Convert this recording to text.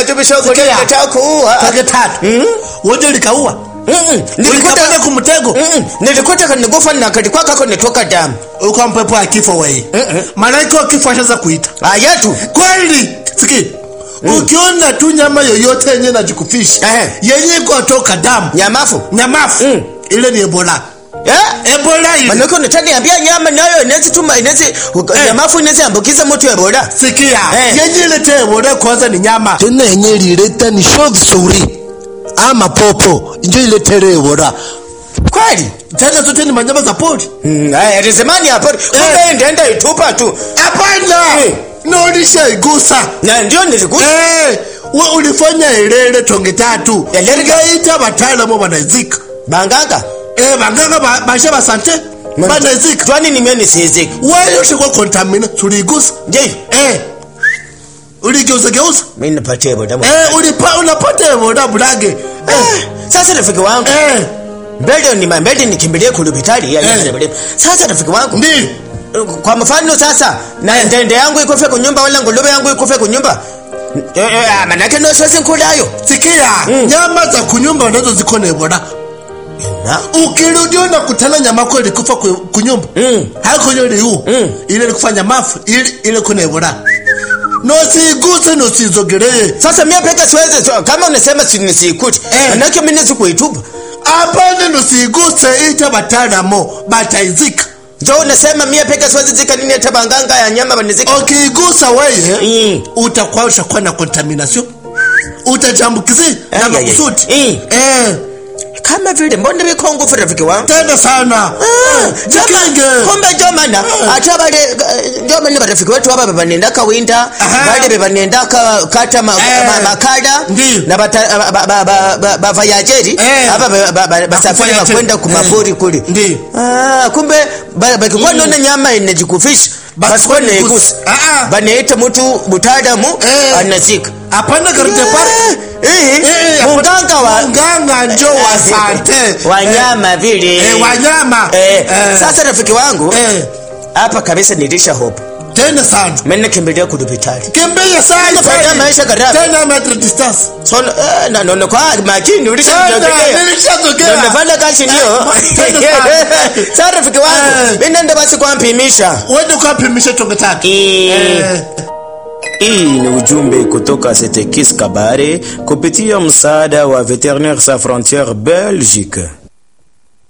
tubishogo Sikia. nataka kuua tage tatu wote likaua Mm-mm. nilikuta ulikapanda kumtego Mm-mm. nilikuta kanigufa na kalikuwa kako nitoka damu uko mpepo ya kifo wei malaika wa kifo ashaza kuita ayatu kweli siki ukiona tu nyama yoyote yenye najikufisha Ehe. yenye ikotoka damu nyamafu nyamafu Mm. ile ni ebola Eh? ebola ile manake unataniambia nyama nayo inaweza tuma inaweza nyamafu inaweza ambukiza mtu ebola sikia Eh. yenye ilete ebola kwanza ni nyama tena yenye ilileta ni sho vizuri ama popo njo iletere ebola kweli tena zote ni manyama za pori Mm, aya rizimani hapo kumbe ndaenda itupa tu hapana Eh. naonisha igusa na ndio nilikuta Eh, we ulifanya ilele tonge tatu Elele- ngaita bataalamu banazika banganga Eh, baganga ba- bashe basante banazika twani nimye nisiziki wewe ushikwa kontamina tuligusa je eh uligeuza geuza mimi nipatie ebola mwa- eh ulipa unapata boda bulage eh Eh, sasa rafiki wangu eh mbele ni mbele nikimbilie kulubitali ya Eh. sasa rafiki wangu ndi kwa mfano sasa na ndende yangu ikufe kunyumba wala nguluwe yangu ikufe kunyumba Eh, eh, ah, manake no sasa nkulayo sikia Mm. nyama za kunyumba nazo ziko na boda na ukirudia na kutana nyama kwa ilikufa ku- kunyumba Mm. hako ile liu Mm. ile ilikufanya mafu ile ile kuna boda nosiguse nosizogelee sasa mimi peka siwezi so, kama unasema si nisikuti Eh. manake mimi nizi kuitupa apana nosiguse ita bataalamu bataizika so unasema mimi peka siwezi zika nini hata banganga ya nyama banizika ukigusa weye Mm. utakuwa ushakuwa na contamination utajambukizi na Ai, ai, ai. makusudi Mm. eh kama vile mbona biko ngufu rafiki wangu tena sana Ah, jikinge jama- kumbe jomana Ah. ate bale jomani barafiki wetu aba bebanendaka winda Aha. bale bebanendaka kata ma- Eh. ma- makada Ndiyo. na bata- ba- ba- ba- ba- bavayajeri Eh. aba ba- ba- ba- basafiri Bakufanya bakwenda tena. kumapori Eh. kule Ndiyo. Ah, kumbe ba- bakikuwa nona nyama inajikufisha basikuwa naigusa Ah, ah. banaita mtu mutaalamu Eh. anazika apana karute pale Eh, Eh, munganga wa mganga njo wa sante wanyama vile eh, wanyama Eh, Eh, sasa rafiki wangu eh, hapa kabisa nilisha hope tena sana mimi nakimbilia kudupitali kimbia sana Faida sana. maisha kadhaa. tena metre distance so eh, na naona kwa makini ulisha tena ndio nilishazogea nafanya kazi ndio tena sana. sasa rafiki wangu Eh. mimi nenda basi kwa mpimisha wende ukapimisha tonge tatu Eh. Hii ni ujumbe kutoka Setekis Kabare kupitia msaada wa Veterinaires Sans Frontieres Belgique.